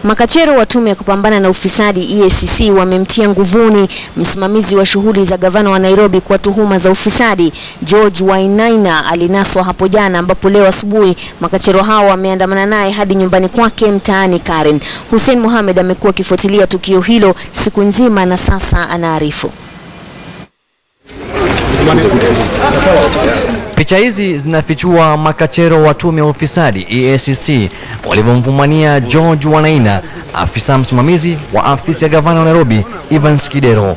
Makachero wa tume ya kupambana na ufisadi EACC wamemtia nguvuni msimamizi wa shughuli za gavana wa Nairobi kwa tuhuma za ufisadi. George Wainaina alinaswa hapo jana, ambapo leo asubuhi makachero hao wameandamana naye hadi nyumbani kwake mtaani Karen. Hussein Mohamed amekuwa akifuatilia tukio hilo siku nzima na sasa anaarifu. Picha hizi zinafichua makachero wa tume ya ufisadi EACC walivyomfumania George Wanaina, afisa msimamizi wa afisi ya gavana wa Nairobi Evans Kidero.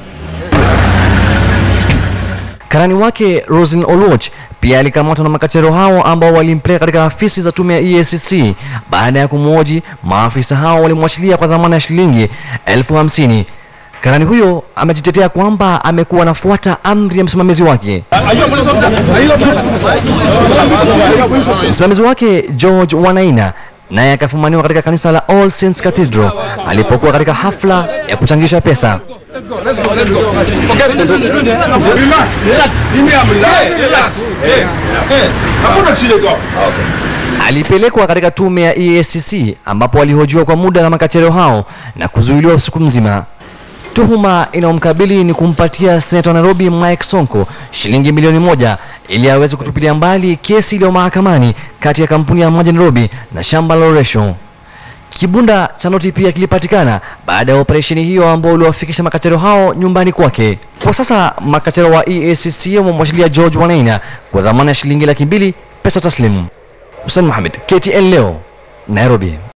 Karani wake Rosin Oluoch pia alikamatwa na makachero hao ambao walimpeleka katika afisi za tume ya EACC. Baada ya kumwoji, maafisa hao walimwachilia kwa dhamana ya shilingi elfu hamsini. Karani huyo amejitetea kwamba amekuwa anafuata amri ya msimamizi wake. Msimamizi wake George Wanaina naye akafumaniwa katika kanisa la All Saints Cathedral alipokuwa katika hafla ya kuchangisha pesa. Alipelekwa katika tume ya EACC ambapo alihojiwa kwa muda na makachero hao na kuzuiliwa usiku mzima. Tuhuma inayomkabili ni kumpatia seneta wa Nairobi Mike Sonko shilingi milioni moja ili aweze kutupilia mbali kesi iliyo mahakamani kati ya kampuni ya maji Nairobi na shamba la Oresho. Kibunda cha noti pia kilipatikana baada ya operesheni hiyo ambao uliwafikisha makachero hao nyumbani kwake. Kwa sasa makachero wa EACC wamemwachilia George Wanaina kwa dhamana ya shilingi laki mbili pesa taslimu. Hussein Mohamed, KTN leo, Nairobi.